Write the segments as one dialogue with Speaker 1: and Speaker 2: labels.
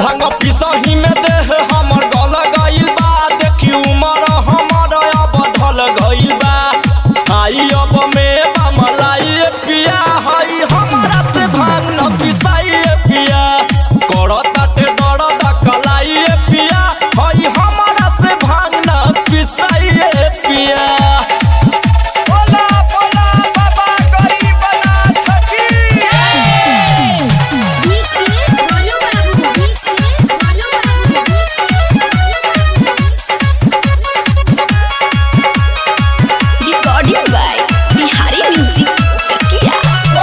Speaker 1: भांग पिसही में देह हमर गल गइल बा देखी उमर हमर अब ढल गइल बा आई अब में बमलाई पिया हई हमरा से भांग न पिसाई पिया करताटे दर्द कलाई पिया हई हमरा से भांग न पिसाई पिया बोला बोला बाबा गरीबना छकी
Speaker 2: डीजे बोलो बाबू डीजे बोलो बाबू
Speaker 3: recording by Bihari music Chakia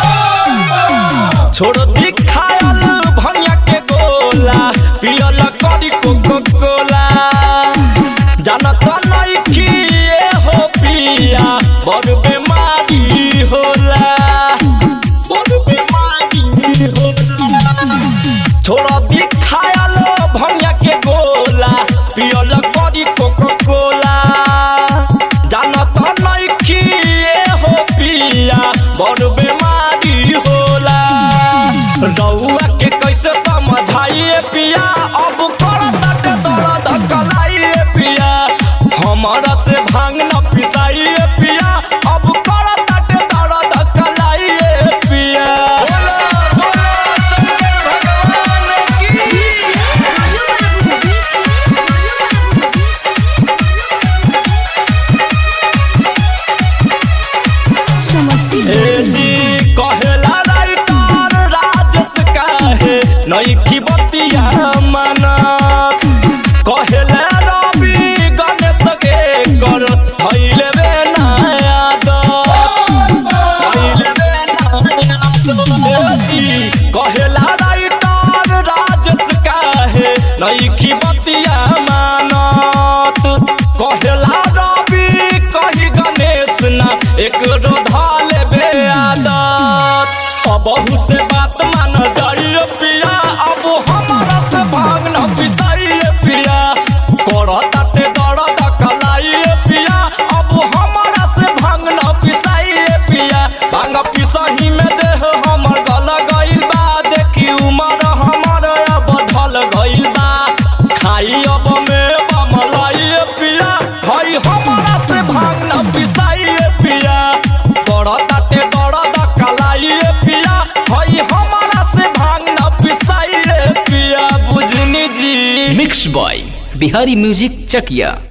Speaker 1: छोड़ दी खायल भंगिया के गोला पियल करी कोको कोला जानत नहीं कि ये हो पिया बड़ बीमारी होला बड़ बीमारी होला छोड़ दी खायल भंगिया के गोला पियल करी कोको कोला जानत नहीं कि ये हो पिया बड़ बीमारी होला रउआ के कैसे समझाइए पिया अब करत दर्द कलाइए पिया हमरा से भांग न पिसाइए पिया अब करत दर्द कलाइए पिया बोला बोला शंकर भगवान की
Speaker 2: बोलो बाबू डीजे बोलो
Speaker 3: समस्ती
Speaker 1: ए जी कहेला राइटर राजस काहे नई की बतिया मनत कहेला रवि गणेश के कर हइले बे नायाद हइले बे नायाद ए जी कहेला राइटर राजस काहे नई की बतिया मानत कहेला रवि कही गणेश ना एक रोधाल बे आदत सबहु से बात मान जाइए पिया अब हमारा से भाग न पिसाइए पिया करताटे दर्द कलाइए पिया अब हमारा से भाग न पिसाइए पिया भांग पिसही में देह हमर गल गइल बा देखी उमर हमर अब ढल गइल बा खाई अब में बमलाइए पिया हई हमारा से भांग न पिसाइए पिया करताटे दर्द कलाइए पिया हई हमारा से भांग न पिसाइए पिया बुझनी जी
Speaker 4: मिक्स बॉय बिहारी म्यूजिक चकिया